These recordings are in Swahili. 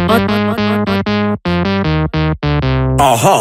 Aha.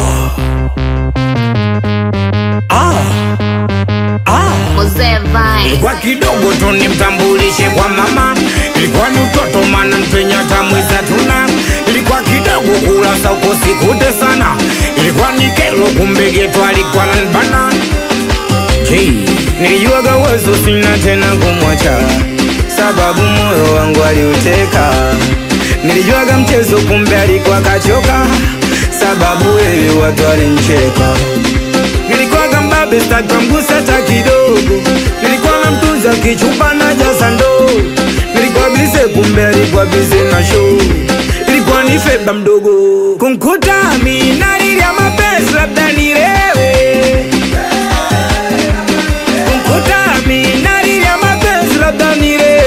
Ah. Ah. Mzee Vine. Ilikuwa kidogo tu nimtambulishe kwa mama, ilikuwa ni utoto mana mpenya tamwiza tuna, ilikuwa kidogo kula sauko sikute sana, ilikuwa ni kelo kumbe geto alikuwa nanbana Hey, nilijuaga uwezo sina tena kumwacha, sababu moyo wangu aliuteka. Nilijuaga mchezo kumbe alikuwa kachoka, sababu wewe watu walincheka. Nilikuwaga mbabe sitakamgusa hata kidogo, nilikuwa na mtunza kichupa na jaza ndoo. Nilikuwa bize kumbe alikuwa bize na show, ilikuwa ni feba mdogo kumkuta Amina lilia mapenzi labda nilewe kumkuta Amina lilia mapenzi labda nilewe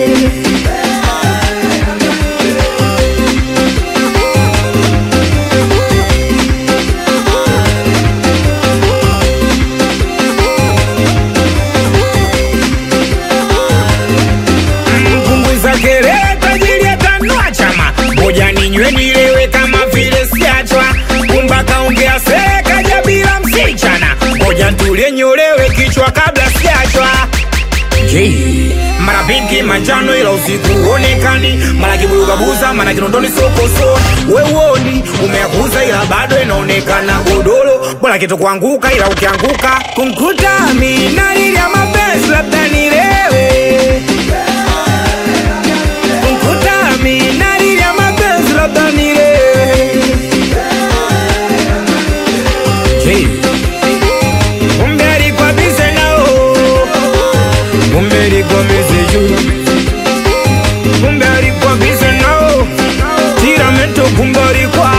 mpunguza kelele tajiri atanua chama moja ninywe nilewe kama vile siachwa kumba kaongea sekaja bila msichana moja ntulie nyolewe kichwa kabla siachwa Hey, mara pinki manjano ila usiku onekani mara kiburugabuza mara kinondoni sokoso wewoni umeakuza ila bado inaonekana godoro bora kitu kuanguka ila ukianguka kumkuta Amina lilia mapenzi labda nilewe kumkuta Amina lilia mapenzi labda nilewe Hey. Kumbe alikuwa bize nao Kumbe alikuwa bize juu Kumbe alikuwa bize nao Tiramento kumbe alikuwa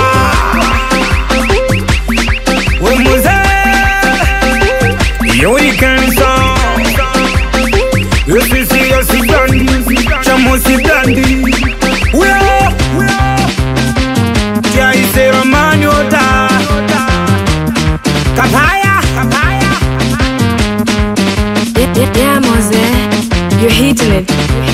We mzee Yuri kansa Yosisi yosi blandi Chamosi blandi Weo Jaise ramani ota Kapaya Kapaya Yeah, yeah, yeah, Mose. You're hitting it.